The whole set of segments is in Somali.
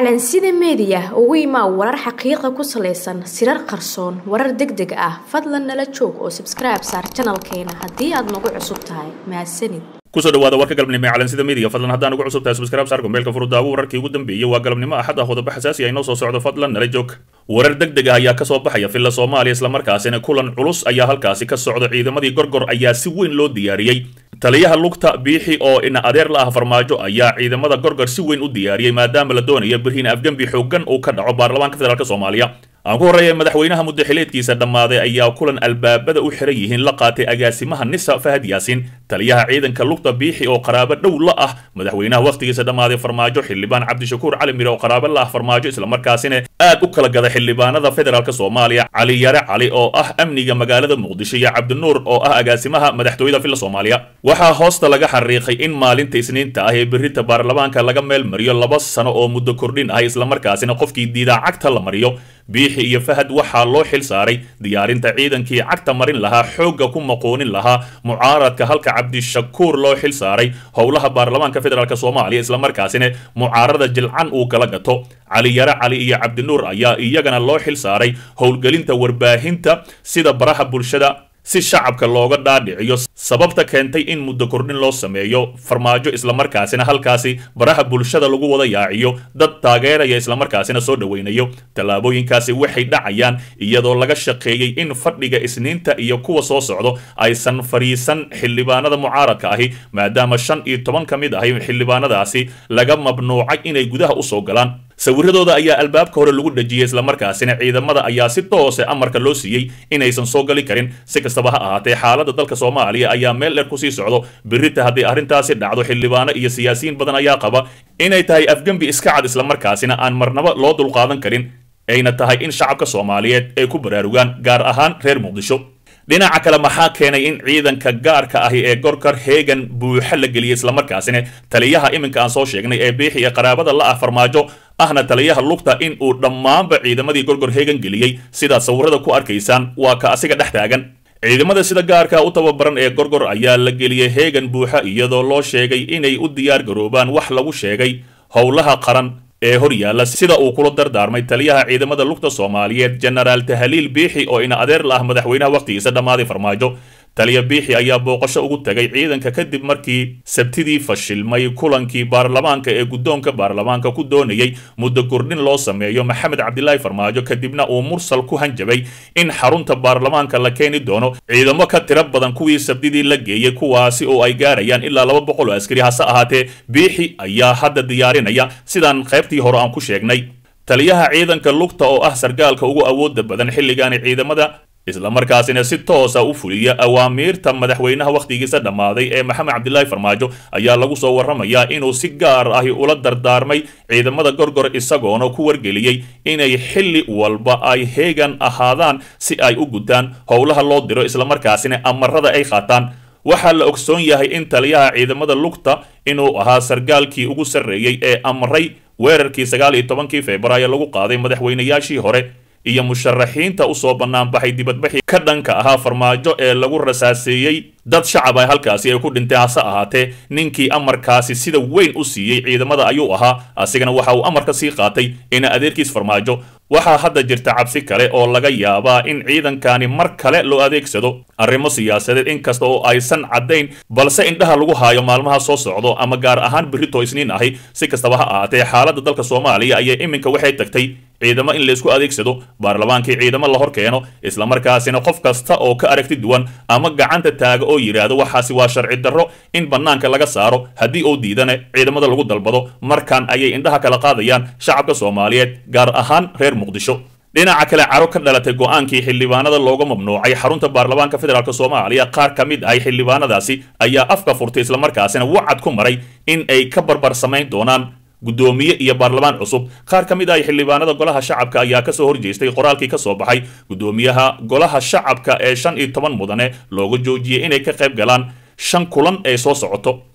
calansida meediya ugu imaa warar xaqiiqa ku salaysan sirar qarsoon warar deg deg ah fadlan nala joog oo sabskribe saar janalkeena haddii aad nagu cusub tahay mahadsanid kusoo dhawaada warka galabnimo ee calansida media fadlan haddaan ugu cusub tahay subscribe saar gombeelka furudaawo wararkii ugu dambeeyey waa galabnimo axad ah qodobo xasaasi ah inoo soo socdo fadlan nala joog warar deg deg ah ayaa kasoo baxaya villa soomaaliya islamarkaasina kulan culus ayaa halkaasi ka socda ciidamadii gorgor ayaa si weyn loo diyaariyey taliyaha lugta biixi oo ina adeer la ah farmaajo ayaa ciidamada gorgor si weyn u diyaariyey maadaama la doonayo beriin afgembi xoogan uu ka dhaco baarlamaanka federaalk soomaaliya aan ku horreeya madaxweynaha muddaxileedkiisa dhammaaday ayaa kulan albaabada u xiran yihiin la qaatay agaasimaha nisa fahad yaasiin taliyaha ciidanka lugta biixi oo qaraabo dhow la ah madaxweynaha wakhtigiisa dhammaaday farmaajo xildhibaan cabdishakuur cali mire oo qaraabo la ah farmaajo islamarkaasina aad u kala gada xildhibaanada federaalk soomaaliya cali yare cali oo ah amniga magaalada muqdisho iyo cabdinuur oo ah agaasimaha madaxtooyada villa soomaaliya waxaa hoosta laga xariiqay in maalinta isniinta ah ee berita baarlamaanka laga meel mariyo laba sano oo muddo kordhin ah islamarkaasina qofkii diidaa cagta la mariyo biixi iyo fahad waxaa loo xil saaray diyaarinta ciidankii cagta marin lahaa xoogga ku maqoonin lahaa mucaaradka halka cabdishakuur loo xil saaray howlaha baarlamaanka federaalk soomaaliya islamarkaasina mucaarada jilcan uu kala gato cali yare cali iyo cabdinuur ayaa iyagana loo xil saaray howlgelinta warbaahinta sida baraha bulshada si shacabka looga dhaadhiciyo sababta keentay in muddo kordhin loo sameeyo farmaajo islamarkaasina halkaasi baraha bulshada lagu wada yaaciyo dad taageeraya islamarkaasina soo dhoweynayo tallaabooyinkaasi waxay dhacayaan iyadoo laga shaqeeyey in fadhiga isniinta iyo kuwa soo socdo aysan fadhiisan xildhibaanada mucaaradka ahi maadaama shan iyo toban ka mid ahi xildhibaanadaasi laga mamnuucay inay gudaha usoo galaan sawiradooda ayaa albaabka hore lagu dhejiyey islamarkaasina ciidamada ayaa si toose amarka loo siiyey inaysan soo gali karin si kastaba ha ahaatee xaalada dalka soomaaliya ayaa meel dheer kusii socdo berita haddii arrintaasi dhacdo xildhibaano iyo siyaasiyiin badan ayaa qaba inay tahay afgembi iska cad islamarkaasina aan marnaba loo dulqaadan karin ayna tahay in shacabka soomaaliyeed ay ku baraarugaan gaar ahaan reer muqdisho dhinaca kale maxaa keenay in ciidanka gaarka ahi ee gorkar heegan buuxa la geliyey islamarkaasina taliyaha iminka aan soo sheegnay ee biixi ee qaraabada la ah farmaajo ahna taliyaha lugta in uu dhammaanba ciidamadii gorgor heegan geliyey sidaad sawirada ku arkaysaan waa ka asiga dhex taagan ciidamada sida gaarka u tababaran ee gorgor ayaa la geliyey heegan buuxa iyadoo loo sheegay inay u diyaar garoobaan wax lagu sheegay howlaha qaran ee hor yaalla sida uu kula dardaarmay taliyaha ciidamada lugta soomaaliyeed jenaraal tahaliil biixi oo ina adeer la ah madaxweynaha wakhtigiisa dhammaaday farmaajo taliya biixi ayaa booqasho ugu tagay ciidanka kadib markii sabtidii fashilmay kulankii baarlamaanka ee guddoonka baarlamaanka ku doonayey muddo kordhin loo sameeyo maxamed cabdilaahi farmaajo kadibna uu mursal ku hanjabay in xarunta baarlamaanka la keeni doono ciidamo ka tiro badan kuwii sabtidii la geeyey kuwaasi oo ay gaarayaan ilaa laba boqol oo askari hase ahaatee biixi ayaa hadda diyaarinaya sidaan qaybtii hore aan ku sheegnay taliyaha ciidanka lugta oo ah sargaalka ugu awooda badan xilligaani ciidamada islamarkaasina si toosa u fuliya awaamiirta madaxweynaha wakhtigiisa dhammaaday ee maxamed cabdilaahi farmaajo ayaa lagu soo warramayaa inuu si gaar ahi ula dardaarmay ciidamada gorgor isagoona ku wargeliyey inay xilli walba ay heegan ahaadaan si ay u gutaan howlaha loo diro islamarkaasina amarada ay qaataan waxaa la ogsoon yahay in taliyaha ciidamada lugta inuu ahaa sargaalkii ugu sarreeyey ee amray weerarkii sagaal iyo tobankii februaayo lagu qaaday madaxweynayaashii hore iyo musharaxiinta usoo banaanbaxay dibadbaxii ka dhanka ahaa farmaajo ee lagu rasaaseeyey dad shacab ah halkaasi ay ku dhintay hase ahaatee ninkii amarkaasi sida weyn u siiyey ciidamada ayuu ahaa asigana waxa uu amarka sii qaatay ina adeerkiis farmaajo waxaa hadda jirta cabsi kale oo laga yaabaa in ciidankani mar kale loo adeegsado arrimo siyaasadeed inkasta oo aysan caddayn balse indhaha lagu haayo maalmaha soo socdo ama gaar ahaan berito isniin ahi si kastaba ha ahaatee xaaladda dalka soomaaliya ayaa iminka waxay tagtay ciidamo in laysku adeegsado baarlamaankii ciidamo la hor keeno islamarkaasina qof kasta oo ka aragti duwan ama gacanta taaga oo yidhaahdo waxaasi waa sharci darro in bannaanka laga saaro haddii uu diidana ciidamada lagu dalbado markan ayay indhaha kala qaadayaan shacabka soomaaliyeed gaar ahaan reer muqdisho dhinaca kale caro ka dhalatay go-aankii xildhibaanada looga mamnuucay xarunta baarlamaanka federaalk soomaaliya qaar ka mid ahay xildhibaanadaasi ayaa afka furtay islamarkaasina wacad ku maray in ay ka barbar samayn doonaan guddoomiye iyo baarlamaan cusub qaar ka mid ah xildhibaanada golaha shacabka ayaa kasoo horjeestay qoraalkii ka soo baxay guddoomiyaha golaha shacabka ee shan iyo toban mudane looga joojiyey inay ka qayb galaan shan kulan ee soo socoto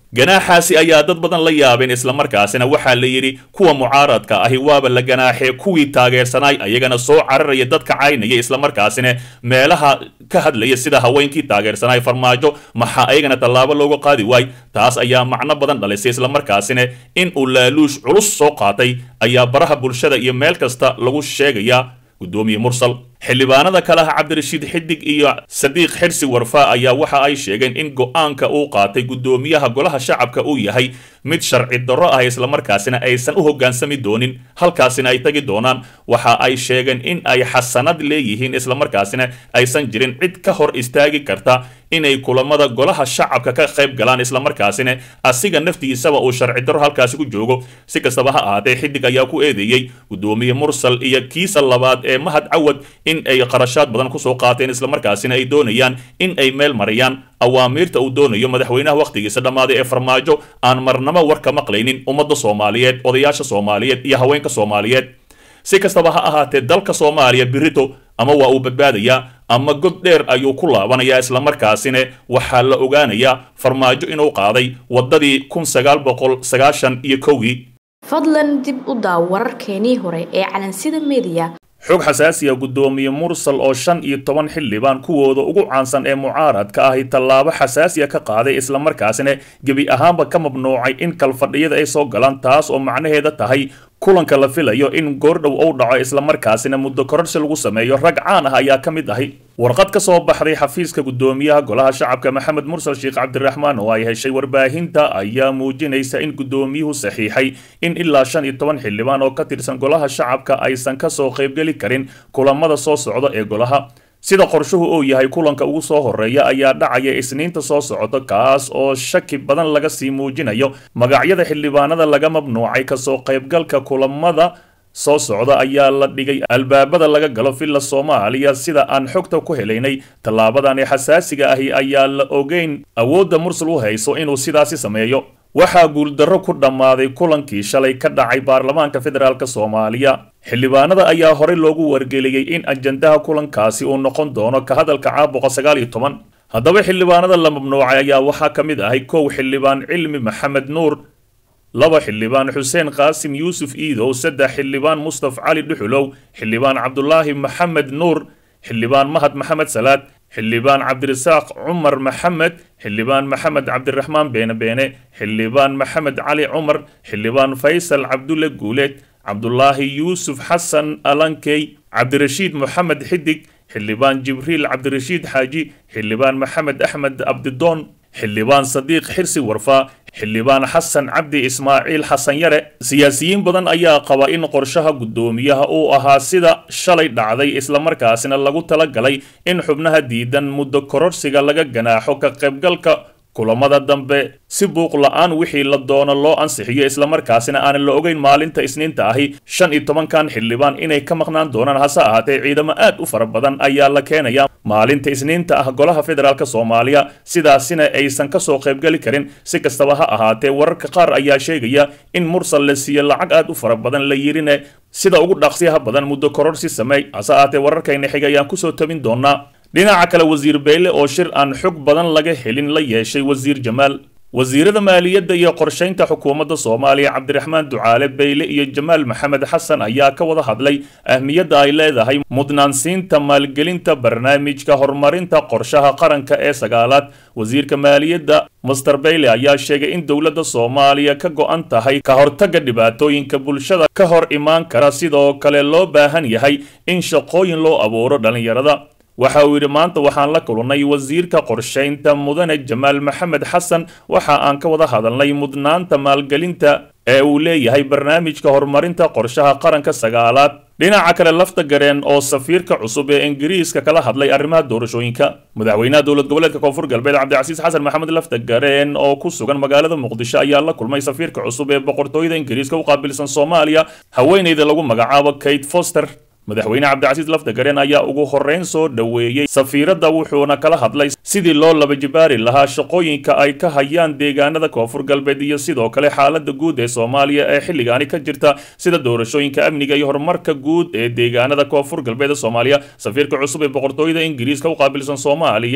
ganaaxaasi ayaa dad badan la yaabeen islamarkaasina waxaa la yidhi kuwa mucaaradka ahi waaba la ganaaxee kuwii taageersanaay ayagana soo cararaya dadka caynaya islamarkaasina meelaha ka hadlaya sida haweenkii taageersanaay farmaajo maxaa ayagana tallaabo looga qaadi waay taas ayaa macno badan dhalisay islamarkaasina in uu laaluush culus soo qaatay ayaa baraha bulshada iyo meel kasta lagu sheegayaa guddoomiye mursal xildhibaanada kale ah cabdirashiid xidig iyo sadiiq xirsi warfaa ayaa waxa ay sheegeen in go-aanka uu qaatay guddoomiyaha golaha shacabka uu yahay mid sharci darro ah islamarkaasina aysan u hoggaansami doonin halkaasina ay tagi doonaan waxa ay sheegeen in ay xasanad leeyihiin islamarkaasina aysan jirin cid ka hor istaagi karta inay kulamada golaha shacabka ka qayb galaan islamarkaasina asiga naftiisaba uu sharci darro halkaasi ku joogo si kastaba ha ahaatee xidig ayaa ku eedeeyey guddoomiye mursal iyo kiisa labaad ee mahad cawad in ay qarashaad badan kusoo qaateen islamarkaasina ay doonayaan in ay meel marayaan awaamiirta uu doonayo madaxweynaha wakhtigiisa dhammaaday ee farmaajo aan marnamo war ka maqlaynin ummadda soomaaliyeed odayaasha soomaaliyeed iyo haweenka soomaaliyeed si kastaba ha ahaatee dalka soomaaliya birito ama waa uu badbaadayaa ama god dheer ayuu ku laabanayaa islamarkaasina waxaa la ogaanayaa farmaajo inuu qaaday waddadii kun sagaal boqol sagaashan iyo kowgii fadlan dib u daaw wararkeenii hore ee calansida mediya xog xasaasiya guddoomiye mursal oo shan iyo toban xildhibaan kuwooda ugu caansan ee mucaaradka ahi tallaabo xasaasiya ka qaaday islamarkaasina gebi ahaanba ka mamnuucay in kalfadhiyada ay soo galaan taas oo macnaheeda tahay kulanka la filayo in goordhow uu dhaco islamarkaasina muddo kororsi lagu sameeyo rag caan ah ayaa ka mid ahi warqad ka soo baxday xafiiska guddoomiyaha golaha shacabka maxamed mursal sheekh cabdiraxmaan oo ay heshay warbaahinta ayaa muujinaysa in guddoomiyuhu saxiixay in ilaa shan iyo toban xildhibaan oo ka tirsan golaha shacabka aysan kasoo qaybgeli karin kulamada soo socda ee golaha sida qorshuhu uu yahay kulanka ugu soo horeeya ayaa dhacaya isniinta soo socota kaas oo shaki badan laga sii muujinayo magacyada xildhibaanada laga mamnuucay kasoo qaybgalka kulamada soo socda ayaa la dhigay albaabada laga galo villa soomaaliya sida aan xogta ku helaynay tallaabadani xasaasiga ahi ayaa la ogeyn awoodda mursal u hayso inuu sidaasi sameeyo waxaa guuldarro ku dhammaaday kulankii shalay ka dhacay baarlamaanka federaalk soomaaliya xildhibaanada ayaa horey loogu wargeliyey in ajandaha kulankaasi uu noqon doono ka hadalka caabuqa sagaal iyo toban haddaba xildhibaanada la mamnuucay ayaa waxaa ka mid ahay kow xildhibaan cilmi maxamed nuur laba xildhibaan xuseen qaasim yuusuf iidow saddex xildhibaan mustaf cali dhuxulow xildhibaan cabdulaahi maxamed nuur xildhibaan mahad maxamed salaad xildhibaan cabdirasaaq cumar maxamed xildhibaan maxamed cabdiraxmaan beene beene xildhibaan maxamed cali cumar xildhibaan faysal cabdulle guuleed cabdulaahi yuusuf xasan alankey cabdirashiid moxamed xidig xildhibaan jibriil cabdirashiid xaaji xildhibaan maxamed axmed abdidoon xildhibaan sadiiq xirsi warfaa xildhibaan xasan cabdi ismaaciil xasan yare siyaasiyiin badan ayaa qaba in qorshaha guddoomiyaha uu ahaa sida shalay dhacday islamarkaasina lagu talagalay in xubnaha diidan muddo kororsiga laga ganaaxo ka qaybgalka kulamada dambe si buuq la-aan wixii la doono loo ansixiyo islamarkaasina aanan la ogeyn maalinta isniinta ahi shan iyo tobankan xildhibaan inay ka maqnaan doonaan hase ahaatee ciidamo aad u fara badan ayaa la keenaya maalinta isniinta ah golaha federaalk soomaaliya sidaasina aysan kasoo qaybgeli karin si kastaba ha ahaatee wararka qaar ayaa sheegaya in mursal la siiye lacag aad u fara badan la yirine sida ugu dhaqsiyaha badan muddo kororsi sameey hase ahaatee wararkayna xig ayaan kusoo tabin doonaa dhinaca kale wasiir beyle oo shir aan xog badan laga helin la yeeshay wasiir jamaal wasiirada maaliyadda iyo qorshaynta xukuumadda soomaaliya cabdiraxmaan ducaale beyle iyo jamaal maxamed xasan ayaa ka wada hadlay ahmiyadda ay leedahay mudnaansiinta maalgelinta barnaamijka horumarinta qorshaha qaranka ee sagaalaad wasiirka maaliyadda master beyle ayaa sheegay in dowladda soomaaliya ka go-an tahay ka hortagga dhibaatooyinka bulshada ka hor imaan kara sidoo kale loo baahan yahay in shaqooyin loo abuuro dhallinyarada waxa uu yidhi maanta waxaan la kulannay wasiirka qorshaynta mudane jamaal maxamed xasan waxa aan ka wada hadalnay mudnaanta maalgelinta ee uu leeyahay barnaamijka horumarinta qorshaha qaranka sagaalaad dhinaca kale lafta gareen oo safiirka cusub ee ingiriiska kala hadlay arrimaha doorashooyinka madaxweynaha dowlad goboleedka koonfur galbeed cabdicasiis xasan maxamed lafta gareen oo ku sugan magaalada muqdisho ayaa la kulmay safiirka cusub ee boqortooyada ingiriiska u qaabilsan soomaaliya haweeneyda lagu magacaabo kate foster madaxweyne cabdicasiis lafdagareen ayaa ugu horreyn soo dhoweeyey safiiradda wuxuuna kala hadlay sidii loo laba jibaari lahaa shaqooyinka ay ka hayaan deegaanada koonfur galbeed iyo sidoo kale xaaladda guud ee soomaaliya ee xilligaani ka jirta sida doorashooyinka amniga iyo horumarka guud ee deegaanada koonfur galbeed ee soomaaliya safiirka cusub ee boqortooyada ingiriiska u qaabilsan soomaaliya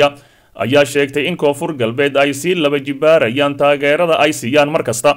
ayaa sheegtay in koonfur galbeed ay sii laba jibaarayaan taageerada ay siiyaan mar kasta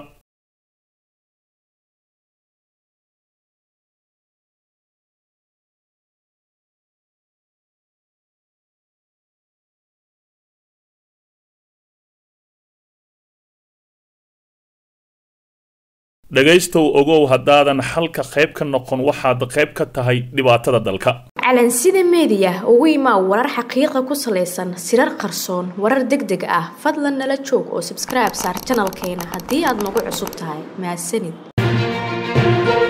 dhegaystow ogow haddaadan xalka qayb ka noqon waxaad qayb ka tahay dhibaatada dalka calansida meediya ugu imaa warar xaqiiqa ku salaysan sirar qarsoon warar deg deg ah fadlan nala joog oo sabskribe saar janalkeena haddii aad nagu cusub tahay mahadsanid